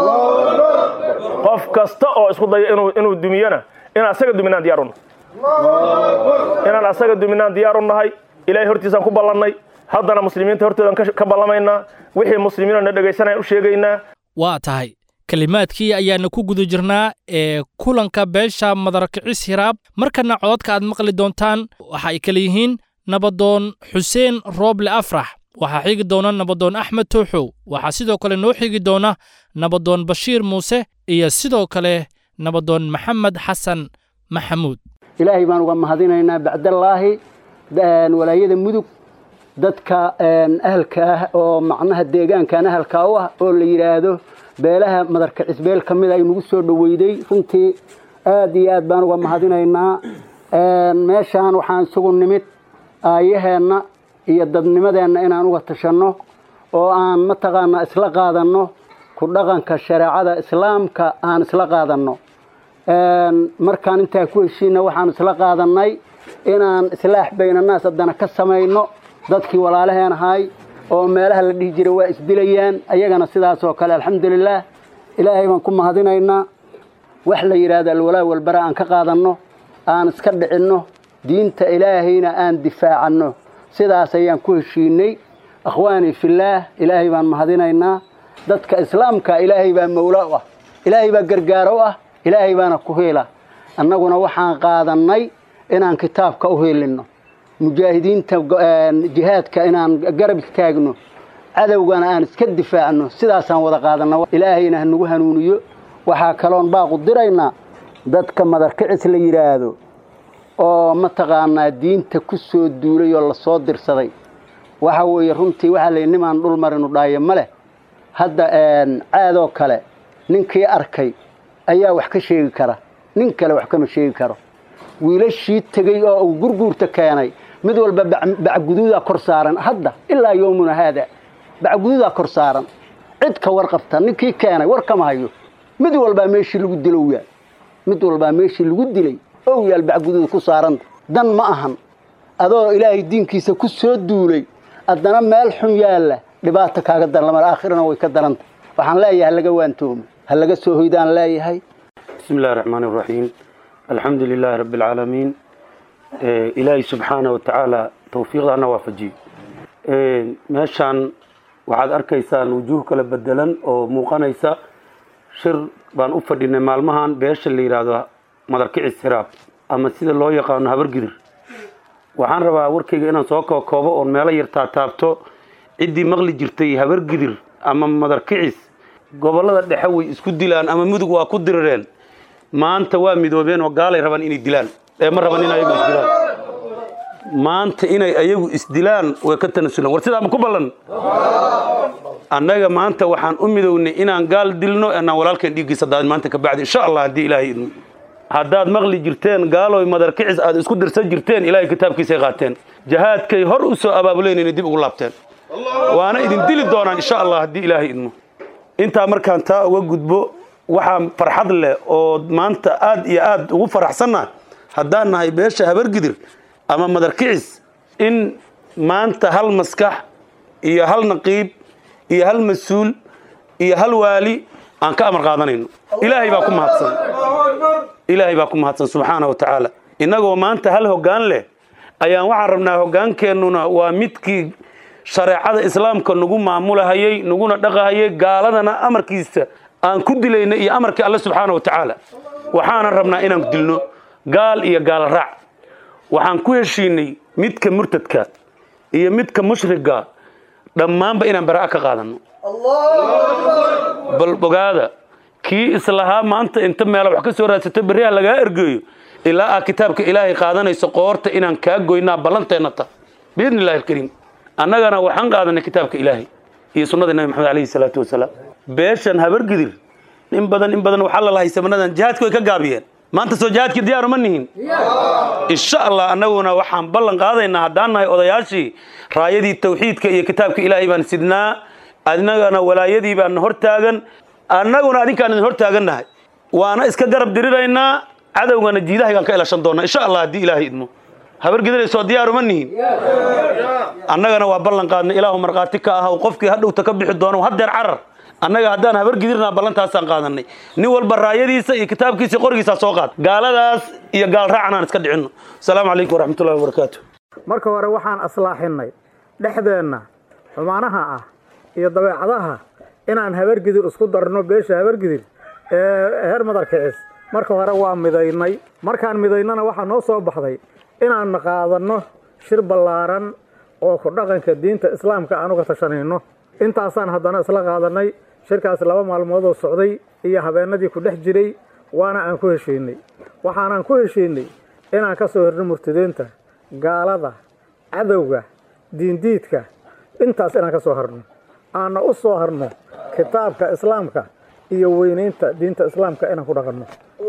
qof kasta oo isku daya inuu inuu dumiyana inaan asaga duminaan diyaar unahay inaan asaga duminaan diyaar u nahay ilaahay hortiisaan ku ballannay haddana muslimiinta hortoodan ka ballamaynaa wixii muslimiinoo na dhegaysanayaan u sheegaynaa waa tahay kelimaadkii ayaana ku guda jirnaa ee kulanka beesha madarkicis hiraab markana cododka aad maqli doontaan waxa ay kale yihiin nabadoon xuseen rooble afrax waxaa xigi doona nabadoon axmed tooxow waxaa sidoo kale noo xigi doona nabadoon bashiir muuse iyo sidoo kale nabadoon maxamed xasan maxamuud ilaahay baan uga mahadinaynaa bacdallaahi walaayada mudug dadka ahalka ah oo macnaha deegaankan ahalka u ah oo la yidhaahdo beelaha madarka cisbeel ka mida ay nagu soo dhoweyday runtii aad iyo aad baan uga mahadinaynaa meeshaan waxaan isugu nimid aayaheenna iyo dadnimadeenna inaan uga tashanno oo aan mataqaanaa isla qaadanno ku dhaqanka shareecada islaamka aan isla qaadanno markaan intaa ku heshiina waxaan isla qaadannay inaan islaax baynanaas haddana ka samayno dadkii walaalaheen ahay oo meelaha la dhihi jiray waa isdilayaan ayagana sidaas oo kale alxamdulilaah ilaahay baan ku mahadinaynaa wax la yidhaahdo alwalaa walbara aan ka qaadanno aan iska dhicinno diinta ilaahayna aan difaacanno sidaas ayaan ku heshiinay akhwaanii fillaah ilaahay baan mahadinaynaa dadka islaamka ilaahay baa mawla u ah ilaahay baa gargaaro u ah ilaahay baana ku heela annaguna waxaan qaadannay inaan kitaabka u heelinno mujaahidiinta jihaadka inaan garab istaagno cadowgana aan iska difaacno sidaasaan wada qaadanna ilaahayna hanagu hanuuniyo waxaa kaloon baaqu diraynaa dadka madarkicis la yidhaahdo oo mataqaanaa diinta ku soo duulay oo lasoo dirsaday waxa weeye runtii waxaa la yidhi nimaan dhul marinu dhaayo ma leh hadda caadoo kale ninkii arkay ayaa wax ka sheegi kara nin kale wax kama sheegi karo wiilashii tegey oo uu gurguurta keenay mid walba bacguduudaa kor saaran hadda ilaa yowmuna haada bacguduudaa kor saaran cid ka warqabta ninkii keenay war kama hayo mid walbaa meeshii lagu dilow yaal mid walbaa meeshii lagu dilay ow yaal bacguduuda ku saaranta dan ma ahan adoo ilaahay diinkiisa ku soo duulay haddana meel xun yaalla dhibaato kaaga darlamar aakhirana way ka daranta waxaan leeyahay halaga waantoomo ha laga soo hoydaan leeyahay bismi illahi raxmaan iraxiim alxamdu lilaahi rabbi alcaalamiin ilaahay subxaana wa tacaala tawfiiqdaana waafajiyo meeshaan waxaad arkaysaan wujuuh kala bedelan oo muuqanaysa shir baan u fadhinay maalmahan beesha la yidhaahdo madarkicis hiraab ama sida loo yaqaano habargidir waxaan rabaa warkayga inaan soo kookoobo oon meelo yar taataabto ciddii maqli jirtay habargidir ama madarkicis gobollada dhexe way isku dilaan ama mudug waa ku dirireen maanta waa midoobeen oo gaalay rabaan inay dilaan ee ma raban in ayagu isdilaan maanta inay ayagu isdilaan way ka tanasulaan war sidaa ma ku ballan annaga maanta waxaan u midownay inaan gaal dilno anaan walaalkeen dhiiggiisa daadin maanta ka bacdi insha allah haddii ilaahay idmo haddaad maqli jirteen gaaloy madarkicis aad isku dirsan jirteen ilaahay kitaabkiisay qaateen jahaadkay hor u soo abaabuleen inay dib ugu laabteen waana idin dili doonaan insha allah haddii ilaahay idmo intaa markaan taa uga gudbo waxaa farxad leh oo maanta aad iyo aad ugu faraxsanna haddaan nahay beesha habargidir ama madarkicis in maanta hal maskax iyo hal naqiib iyo hal mas-uul iyo hal waali aan ka amar qaadanayno ilaahay baa ku mahadsan ilaahay baa ku mahadsan subxaana wa tacaala innagoo maanta hal hoggaan leh ayaan waxaan rabnaa hoggaankeennuna waa midkii shareecada islaamka nagu maamulahayey naguna dhaqahayay gaaladana amarkiisa aan ku dilayna iyo amarkii alle subxaana wa tacaala waxaanan rabnaa inaan dilno gaal iyo gaal raac waxaan ku heshiinay midka murtadka iyo midka mushriga dhammaanba inaan bara'a ka qaadanno bal ogaada kii islahaa maanta inta meela wax ka soo raadsato berriha lagaa ergeeyo ilaa aa kitaabka ilaahay qaadanayso qoorta inaan kaa goynaa ballanteenna ta biidni illahi alkariim annagana waxaan qaadanay kitaabka ilaahay iyo sunnada nabi maxamed alayhi salaatu wasalaam beeshan habargidir in badan in badan waxaa lalahay samanadan jihaadki way ka gaabiyeen maanta soo jihaadkii diyaaru ma nihin insha allah annaguna waxaan ballan qaadaynaa haddaan nahay odayaashii raayadii tawxiidka iyo kitaabka ilaahay baan sidnaa adnagana walaayadii baan hor taagan annaguna adinkaan idin hor taagannahay waana iska garab diriraynaa cadowgana jiidahaygaan ka elashan doonaa insha allah haddii ilaahay idmo habargidirayso diyaaruma nihin annagana waa ballan qaadnay ilaahu markhaati ka ah qofkii hadhowta ka bixi doono haddeer carar annaga haddaan habargidirnaa ballantaasaan qaadanay nin walba raayadiisa iyo kitaabkiisa qorigiisaa soo qaad gaaladaas iyo gaal raacan aan iska dhicinno asalaamu calaykum waraxmatullahi wabarakaatu marka hore waxaan aslaaxinnay dhexdeenna xumaanaha ah iyo dabeecadaha inaan habargidir isku darno beesha habargidir ee heer madarkicis marka hore waa midaynay markaan midaynana waxaa noo soo baxday inaan qaadanno shir ballaaran oo ku dhaqanka diinta islaamka aan uga tashanayno intaasaan haddana isla qaadanay shirkaas laba maalmoodoo socday iyo habeenadii ku dhex jiray waana aan ku heshiinay waxaanaan ku heshiinay inaan ka soo hirno murtadiinta gaalada cadowga diindiidka intaas inaan ka soo harno aanna u soo harno kitaabka islaamka iyo weynaynta diinta islaamka inaan ku dhaqanno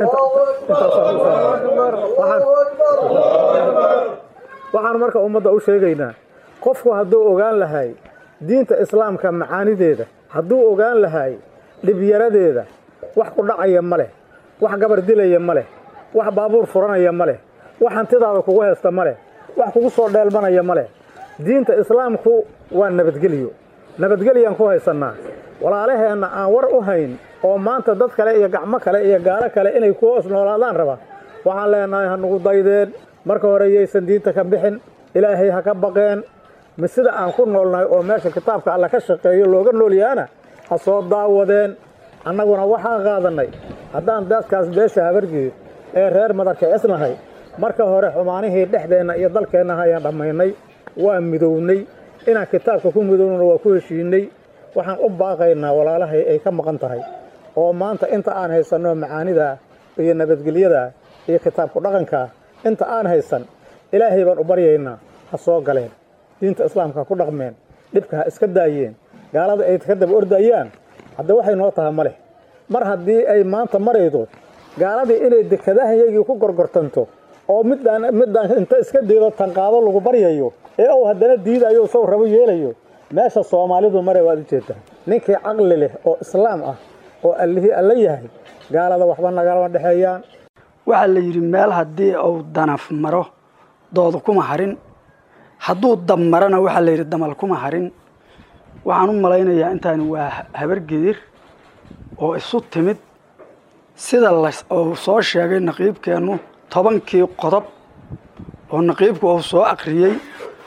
waxaan marka ummadda u sheegaynaa qofku hadduu ogaan lahay diinta islaamka macaanideeda hadduu ogaan lahay dhibyaradeeda wax ku dhacaya ma leh wax gabar dilaya ma leh wax baabuur furanaya ma leh wax hantidaada kugu haysta ma leh wax kugu soo dheelmanaya ma leh diinta islaamku waa nabadgelyo nabadgelyaan ku haysannaa walaalaheenna aan war u hayn oo maanta dad kale iyo gacmo kale iyo gaalo kale inay ku hoos noolaadaan raba waxaan leenahay ha nugu daydeen marka hore yaysan diinta ka bixin ilaahay ha ka baqeen mi sida aan ku noolnahay oo meesha kitaabka alla ka shaqeeyo looga noolyahaana ha soo daawadeen annaguna waxaan qaadannay haddaan dadkaas beesha habargeed ee reer madarka cisnahay marka hore xumaanihii dhexdeenna iyo dalkeenna hayaan dhammaynay waa midownay inaan kitaabka ku midownana waa ku heshiinay waxaan u baaqaynaa walaalahay ay ka maqan tahay oo maanta inta aan haysanno macaanida iyo nabadgelyada iyo kitaabku dhaqanka inta aan haysan ilaahay baan u baryaynaa ha soo galeen diinta islaamka ha ku dhaqmeen dhibka ha iska daayeen gaalada ay ka daba ordayaan hadda waxay noo taha ma leh mar haddii ay maanta maraydo gaaladii inay dekadahayagii ku gorgortanto oo midaan midaan inta iska diido tanqaado lagu baryayo ee uu haddana diidayo sow rabo yeelayo meesha soomaalidu mare waad u jeedtaa ninkii caqli leh oo islaam ah oo allihii alla yahay gaalada waxba nagalama dhexeeyaan waxaa la yidhi meel haddii uu danaf maro doodu kuma harin hadduu dab marana waxaa la yidhi damal kuma harin waxaan u malaynayaa intaani waa habargedir oo isu timid sida uu soo sheegay naqiibkeennu tobankii qodob oo naqiibku uu soo aqriyey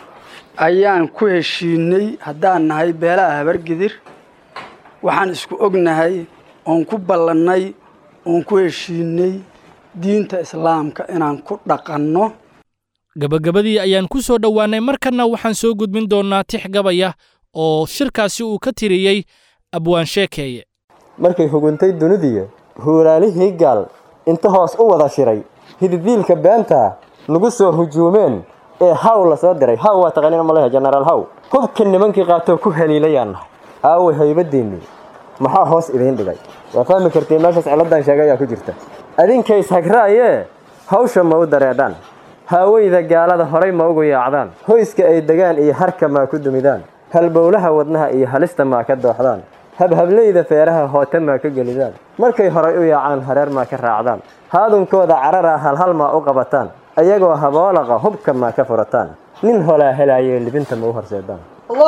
ayaan ku heshiinay haddaan nahay beelaha habargedir waxaan isku ognahay oon ku ballannay oon ku heshiinay diinta islaamka inaan ku dhaqanno gabagabadii ayaan ku soo dhowaannay markanna waxaan soo gudbin doonnaa tix gabaya oo shirkaasi uu ka tiriyey abwaan sheekeeye markay huguntay dunidiya huulaalihii gaal inta hoos u wada shiray hididiilka beenta nagu soo hujuumeen ee haw la soo diray haw waa taqaaniin malehe jenaraal haw hubka nimankii qaatoo ku haliilayaan nahay aaway haybadiinnii maxaa hoos idiin dhigay waa fahmi kartiin meeshaas ciladan sheegay ayaa ku jirta adinkays hagraayee hawsha ma u dareedhaan haaweyda gaalada horay ma ugu yaacdaan hoyska ay degaan iyo harka maa ku dumidaan halbowlaha wadnaha iyo halista maa ka dooxdaan habhableyda feeraha hoote maa ka gelidaan markay horay u yaacaan hareer maa ka raacdaan haadunkooda cararaa halhal maa u qabataan ayagoo haboolaqa hubka maa ka furataan nin holaa helaayee libinta ma u horseedaan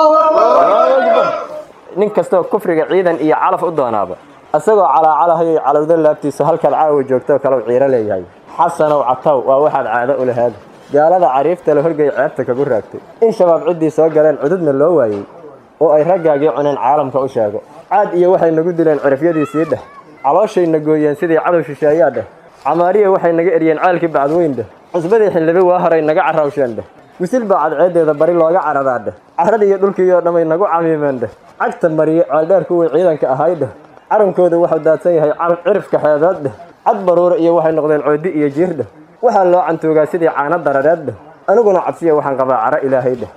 nin kastoo kufriga ciidan iyo calaf u doonaaba isagoo calaacalahayoy calowda laabtiisa halkaad caawa joogtoo kalau ciiro leeyahay xasanow cataw waa waxaad caado u lahaada gaalada cariifta la horgay ceebta kagu raagtay in shabaab ciddii soo galeen cududna loo waayey oo ay raggaagii cuneen caalamka u sheego caad iyo waxay nagu dileen cirifyadiisii dheh calooshayna gooyeen sidii cadow shisheeyaa dheh camaariya waxay naga eryeen ceelkii bacdweyn dheh cusbadii xildhibi waa horay naga carrawsheen dheh wisil baa cadceeddeeda bari looga caradaa dheh carradii iyo dhulkiioo dhammay nagu camiimeen dheh cagta mariye ceeldheer kuwii ciidanka ahay dheh carankooda waxuu daadsan yahay cirifka xeebeed dheh cad baruura iyo waxay noqdeen coodi iyo jiir dheh waxaa loo cantuugaa sidii caano darareed dheh aniguna cabsiya waxaan qabaa caro ilaahay dheh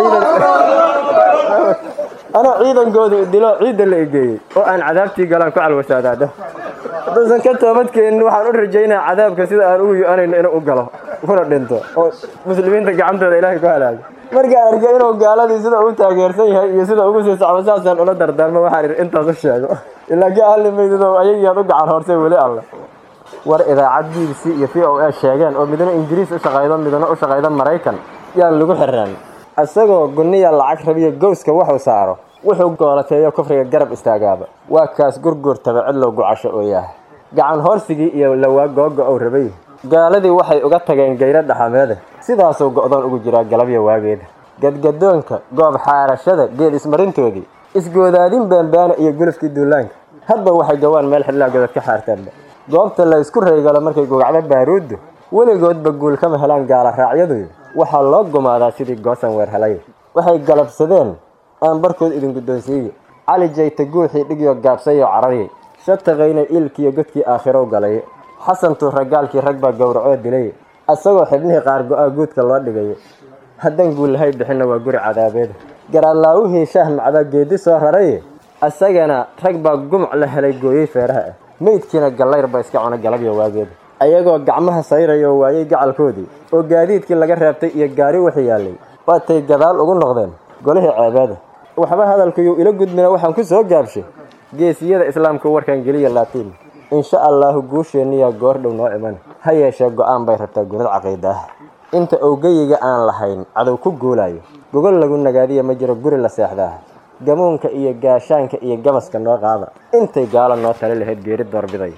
anoo ciidankoodu dilo ciidda la egeeyey oo aan cadaabtii galaan ku calwasaadaa dheh haddaysan ka toobadkeenin waxaan u rajaynaa cadaabka sida aan ugu yo-anayno inuu u galo kuna dhinto oo muslimiinta gacantooda ilaahay ku halaago markaan arkay inuu gaaladii sida uu taageersan yahay iyo sida ugu sii socdo saasaan ula dardaarmo waxaan idhi intaas u sheego ilaa ka ahli maydido ayagiiaad u gacan horsay weli alle war idaacad b b c iyo v o a sheegeen oo midna ingiriis u shaqaydo midna u shaqaydo maraykan yaan lagu xirnaan isagoo guniya lacag rabiyo gowska wuxuu saaro wuxuu goolateeyo kufriga garab istaagaaba waa kaas gurgurtaba cidlow gucasho oo yahay gacan hoorsigii iyo lawaa googa ou rabay gaaladii waxay uga tageen gayro dhaxameeda sidaasuu go'doon ugu jiraa galabya waageeda gadgadoonka goob xaarashada geel ismarintoodii isgoodaadin baanbaana iyo gulufkii duulaanka hadba waxay gawaan meel xidlaa godad ka xaartaanba goobta la isku reygalo markay gugacdo baaruuddu weligoodba guul kama helaan gaala raacyadu waxaa loo gumaadaa sidii goosan weer helay waxay galabsadeen aan barkood idin guddoonsiiye cali jayta guuxii dhigyo gaabsayo cararyay shataqayna iilkiiyo godkii aakhirow galay xasantuu ragaalkii rag baa gowracoo dilay isagoo xibnihii qaar go-aa guudka loo dhigayo haddaan guullahay bixinna waa guri cadaabeeda garaalaawihii shaah macdaa geedi soo raray isagana rag baa gumuc la helay gooyey feeraha ah meydkiina gallayr ba iska cuna galabya waageeda ayagoo gacmaha sayrayoo waayey gacalkoodii oo gaadiidkii laga reebtay iyo gaari wixii yaallay waatay gadaal ugu noqdeen golihii ceebaada waxba hadalkayuu ila gudmina waxaan ku soo gaabshay geesiyada islaamka warkan geliya laatiin insha allaahu guusheenniyaa goordhow noo iman ha yeeshee go'aan bay rabtaa gunad caqiida ah inta owgeyiga aan lahayn cadow ku guulayo gogol lagu nagaadiya ma jiro guri la seexdaa gamuunka iyo gaashaanka iyo gamaska noo qaada intay gaalo noo tali lahayd geeri doorbiday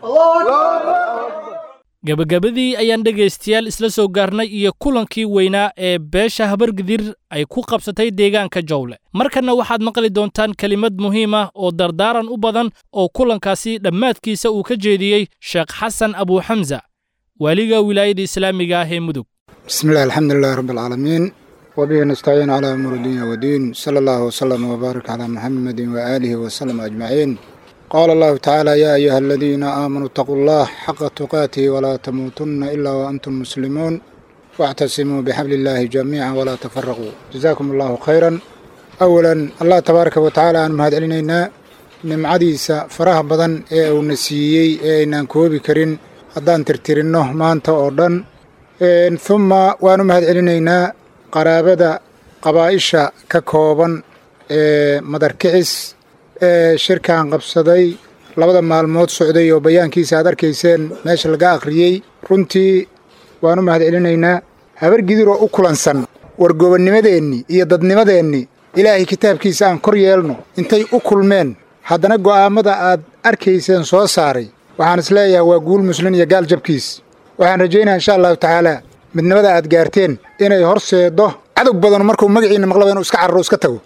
gebagabadii ayaan dhegaystayaal isla soo gaarnay iyo kulankii weynaa ee beesha habargidir ay ku qabsatay deegaanka jowle markanna waxaad maqli doontaan kelimad muhiim ah oo dardaaran u badan oo kulankaasi dhammaadkiisa uu ka jeediyey sheekh xasan abuuxamsa waaliga wilaayada islaamiga ah ee mudug بسم الله الحمد لله رب العالمين وبه نستعين على أمور الدنيا والدين صلى الله وسلم وبارك على محمد وآله وسلم أجمعين قال الله تعالى يا أيها الذين آمنوا اتقوا الله حق تقاته ولا تموتن إلا وأنتم مسلمون واعتصموا بحبل الله جميعا ولا تفرقوا جزاكم الله خيرا أولا الله تبارك وتعالى أن مهد علينا nimcadiisa faraha badan ee uuna siiyey ee aynaan koobi karin haddaan tirtirinno maanta oo dhan humma waanu mahad celinaynaa qaraabada qabaa'isha ka kooban ee madarkicis ee shirkan qabsaday labada maalmood socday oo bayaankiisa aad arkayseen meesha laga akhriyey runtii waanu mahad celinaynaa habargidir oo u kulansan wargobonnimadeennii iyo dadnimadeennii ilaahay kitaabkiisa aan kor yeelno intay u kulmeen haddana go'aammada aad arkayseen soo saaray waxaan isleeyahay waa guul muslin iyo gaal jabkiis waxaan rajaynayaa insha allahu tacaalaa midnimada aad gaarteen inay horseeddo cadog badanu markuu magaciinna maqlaba inuu iska cararo iska tago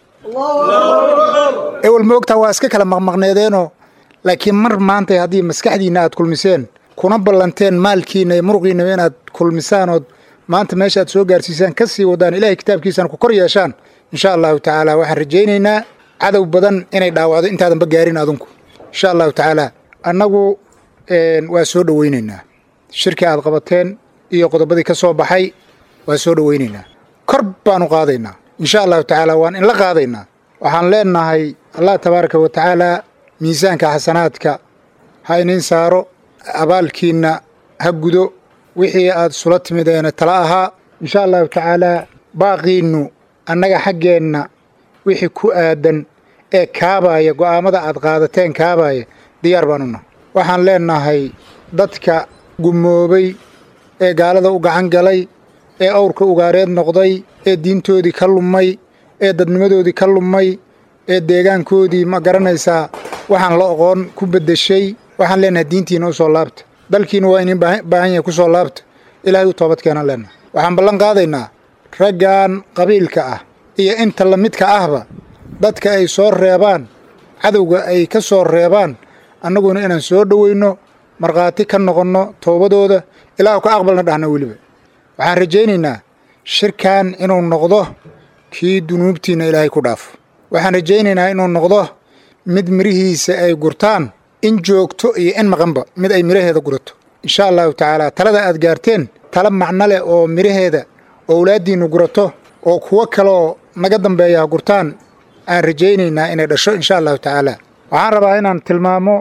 ewel moogtaa waa iska kala maqmaqneedeenoo laakiin mar maanta haddii maskaxdiinna aad kulmiseen kuna ballanteen maalkiinna iyo muruqiinnaba inaad kulmisaan ood maanta meesha aad soo gaarsiisaan ka sii wadaan ilaahay kitaabkiisana ku kor yeeshaan insha allahu tacaala waxaan rajaynaynaa cadow badan inay dhaawacdo intaadanba gaarin adinku insha allahu tacaala annagu waa soo dhowaynaynaa shirkii aad qabateen iyo qodobadii ka soo baxay waa soo dhowaynaynaa kor baanu qaadaynaa insha allahu tacaala waan inla qaadaynaa waxaan leenahay allah tabaaraka wa tacaalaa miisaanka xasanaadka ha inin saaro abaalkiinna ha gudo wixii aad sula timideena tala ahaa insha allahu tacaalaa baaqiinnu annaga xaggeenna wixii ku aadan ee kaabaaya go'aammada aad qaadateen kaabaaya diyaar baan una waxaan leenahay dadka gumoobay ee gaalada u gacan galay ee awrka ugaareed noqday ee diintoodii ka lumay ee dadnimadoodii ka lumay ee deegaankoodii ma garanaysaa waxaan la oqoon ku beddeshay waxaan leenahay diintiina u soo laabta dalkiina waa inin baahan yahay ku soo laabta ilaahay u toobad keenaan leenahay waxaan ballan qaadaynaa raggan qabiilka ah iyo inta la midka ahba dadka ay soo reebaan cadowga ay ka soo reebaan annaguna inaan soo dhowayno markhaati ka noqonno toobadooda ilaahu ka aqbalna dhahna weliba waxaan rajaynaynaa shirkan inuu noqdo kii dunuubtiinna ilaahay ku dhaafo waxaan rajaynaynaa inuu noqdo mid mirihiisa ay gurtaan in joogto iyo in maqanba mid ay miraheeda gurato insha allahu tacaala talada aad gaarteen tala macno leh oo miraheeda owlaaddiinnu gurato oo kuwo kaleoo naga dambeeya ha gurtaan aan rajaynaynaa inay dhasho insha allahu tacaala waxaan rabaa inaan tilmaamo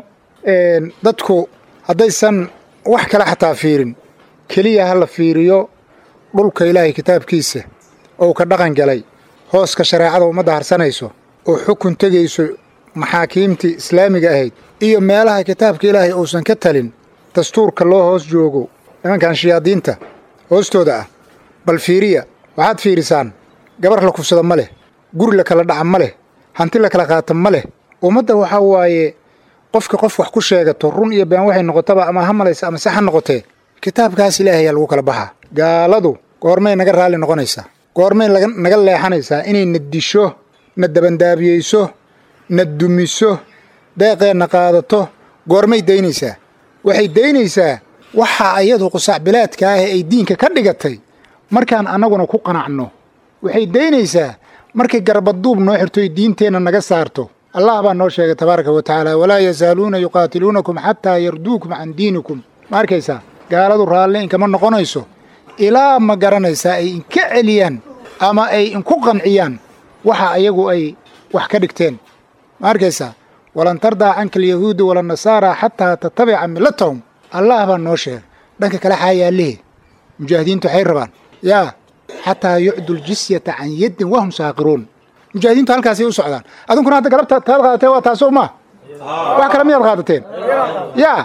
dadku haddaysan wax kale xataa fiirin keliya ha la fiiriyo dhulka ilaahay kitaabkiisa ou ka dhaqan galay hooska shareecada ummadda harsanayso oo xukun tegayso maxaakiimtii islaamiga ahayd iyo meelaha kitaabka ilaahay uusan ka talin dastuurka loo hoos joogo nimankan shayaadiinta hoostooda ah bal fiiriya waxaad fiirisaan gabar la kufsada ma leh guri la kala dhaca ma leh hanti la kala qaata ma leh ummadda waxaa waaye qofka qof wax ku sheegato run iyo been waxay noqotaba ama ha malaysa ama se ha noqotee kitaabkaas ilaahayaa lagu kala baxaa gaaladu goormay naga raalli noqonaysaa goormay naga leexanaysaa inay na disho na dabandaabiyeyso na dumiso deeqeenna qaadato goormay daynaysaa waxay daynaysaa waxa ayadu qusacbilaadka ah ay diinka ka dhigatay markaan annaguna ku qanacno waxay daynaysaa markay garbaduub noo xirtoy diinteenna naga saarto allah baa noo sheegay tabaaraka wa tacaala walaa yazaaluuna yuqaatiluunakum xataa yarduukum can diinikum ma arkaysaa gaaladu raalli inkama noqonayso ilaa ma garanaysaa ay inka celiyaan ama ay inku qanciyaan waxa ayagu ay wax ka dhigteen ma arkaysaa walan tardaa canka alyahuudu walannasaara xataa tatabica millatahum allah baa noo sheegay dhanka kale xaa yaallihi mujaahidiintu waxay rabaan yaa xataa yucdu ljisyata can yaddin wahum saaqiruun mujaahidiintu halkaasay u socdaan adinkuna hadda galabta taad qaadateen waa taasoo maa wax kale miyaad qaadateen yaa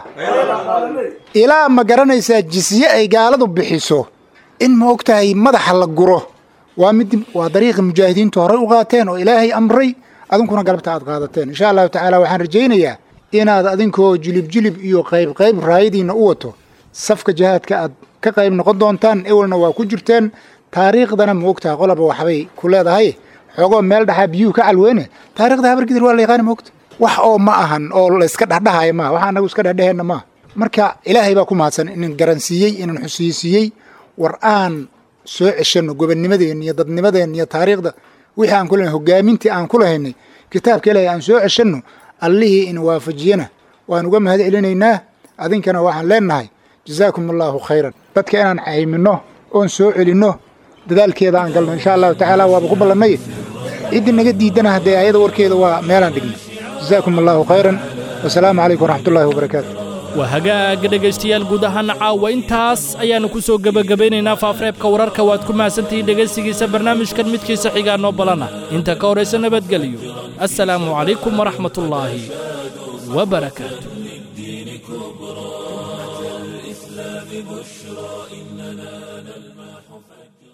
ilaa ma garanaysaa jisye ay gaaladu bixiso in ma og tahay madaxa la guro waa mid waa dariiqi mujaahidiintu horay u qaateen oo ilaahay amray adinkuna galabta aad qaadateen insha allahu tacaala waxaan rajaynayaa inaad adinkoo jilib jilib iyo qayb qayb raayadiinna u wato safka jihaadka aad ka qayb noqon doontaan ewelna waa ku jirteen taariikhdana ma ogtaha qolaba waxbay ku leedahay xoogoo meel dhaxaa biyuhu ka calweyne taarikhda habargidir waa la yaqaani ma ogta wax oo ma ahan oo layska dhexdhahaya maaha wax anagu iska dhexdheheenna maaha marka ilaahay baa ku mahadsan inan garansiiyey inan xusiisiiyey war aan soo ceshanno gobonnimadeenna iyo dadnimadeenna iyo taariikhda wixii aan ku lehnay hogaamintii aan ku lahaynay kitaabka ilaahay aan soo ceshanno allihii in waafajiyana waan uga mahad celinaynaa adinkana waxaan leenahay jazaakum allaahu khayran dadka inaan cayminno oon soo celinno dadaalkeeda aan galno insha allahu tacaala waaba ku ballannay ciddii naga diidana haddee ayada warkeeda waa meelaan dhigno jazaakum allaahu khayran wasalaamu calaykum waraxmatullaahi wabarakaatu waa hagaaga dhegaystayaal guud ahaan caawa intaas ayaannu ku soo gebagabaynaynaa faafreebka wararka waad ku mahadsantihiin dhegaysigiisa barnaamijkan midkiisa xigaa noo balana inta ka horaysa nabadgelyo assalaamu calaykum waraxmatullaahi wabarakaatu الإسلام بشرى إننا نلمح فجرا